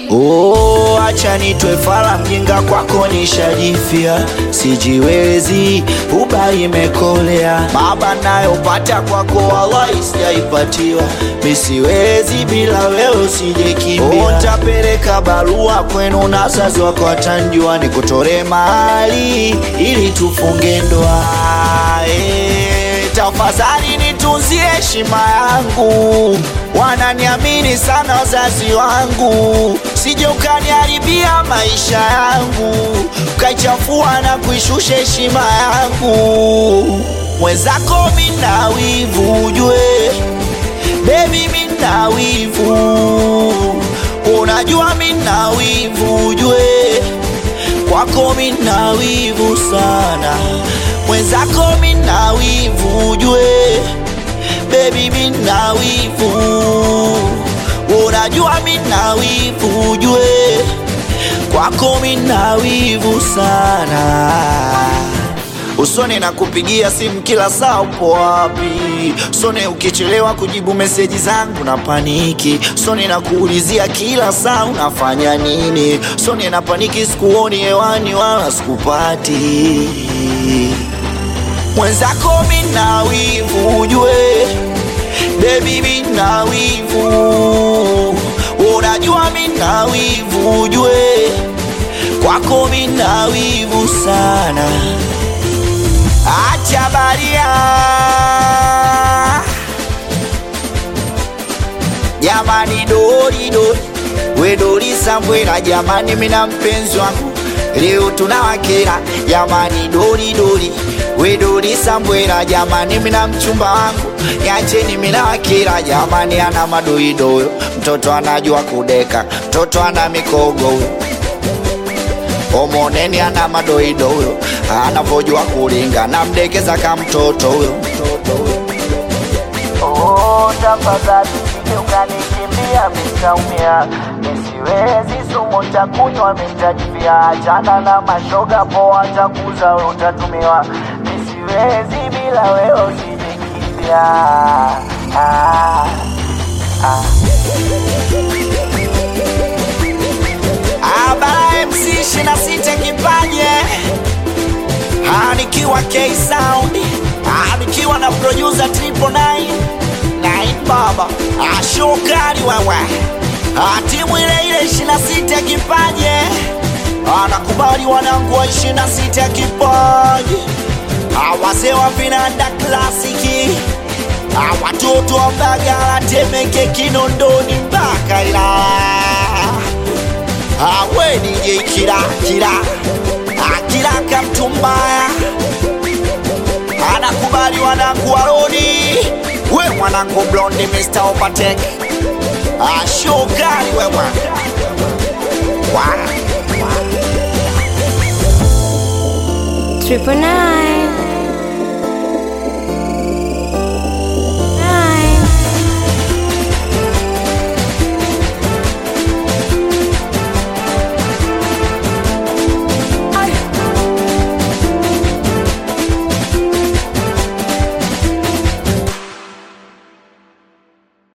Oh, acha nitwe fala mjinga kwako nishajifia, sijiwezi uba imekolea, baba nayopata kwako wallahi sijaipatiwa, misiwezi bila wewe usijekimbia. Oh, ntapeleka barua kwenu na wazazi wako watanjua, nikutore mahali ili tufunge ndoa eh, tafadhali nitunzie heshima yangu, wananiamini sana wazazi wangu, sije ukaniharibia maisha yangu, ukaichafua na kuishusha heshima yangu. Mwenzako mina wivu ujue, baby mina wivu, unajua mina wivu ujue kwako mina wivu sana, mwenzako mina wivu ujue, baby mina wivu, unajua mina wivu ujue, kwako mina wivu sana usone na kupigia simu kila saa, upo wapi? Usone ukichelewa kujibu meseji zangu na paniki. Usone na kuulizia kila saa unafanya nini. Usone na paniki, sikuoni hewani wala sikupati. Mwenzako mina wivu ujue, baby mina wivu, unajua mina wivu ujue, kwako mina wivu sana. Acha baria jamani, dori dori, we dori Sambwela jamani, mina mpenzi wangu leo tunawakera jamani, dori dori, we dori Sambwela jamani, mina mchumba wangu yacheni, mina wakera jamani, ana madoidoyo, mtoto anajua kudeka, mtoto ana mikogo huyo omoneni ana madoido huyo, anavojua kulinga na mdekeza ka mtoto huyo. Oh, tafadhali usije ukanikimbia, mitaumia, nisiwezi sumu takunywa, mitajivia, achana na mashoga poa, takuza we utatumiwa, nisiwezi bila wewe, usijikimbia ah, ah. Abara MC 26 kipaje, Ah, nikiwa K Sound, Ah, nikiwa na producer Triple Nine Nine Baba, Ah, shokari wewe, Ah, timu ile ile 26 kipaje, Ah, nakubali wanangu wa 26 kipaje, Ah, wazee wa vinanda klasiki Ah, watoto wa Mbagala, Temeke, Kinondoni mpaka Ilala awe DJ kila kila akila kamtu mbaya anakubali wanangu waroni we mwanangu blondi Mr. Opatek ashokali wewe wa Triple nine.